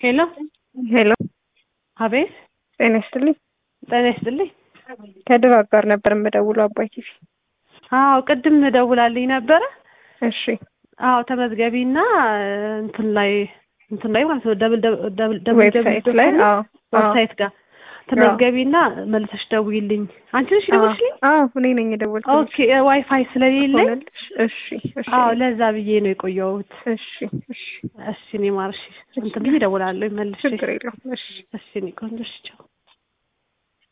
ሄሎ ሄሎ አቤት ጤና ይስጥልኝ። ጤና ይስጥልኝ። ከድባብ ጋር ነበር የምደውለው አባይ ቲቪ። አዎ ቅድም ደውላልኝ ነበረ። እሺ አዎ ተመዝገቢና እንትን ላይ እንትን ላይ ማለት ነው ደብል ደብል ደብል ዌብሳይት ላይ አዎ ዌብሳይት ጋር ተመዝገቢና መልሰሽ ደውይልኝ። አንቺ ነሽ ደውልሽልኝ? አዎ እኔ ነኝ የደወልኩት። ኦኬ ዋይፋይ ስለሌለኝ ሆነልሽ? እሺ እሺ አዎ ለዛ ብዬ ነው የቆየሁት። እሺ እሺ እሺ እኔ ማርሽ እንትን ብዬ እደውላለሁ መልሼ። ችግር የለውም። እሺ እሺ እኔ ቆንጆ እሺ ቻው።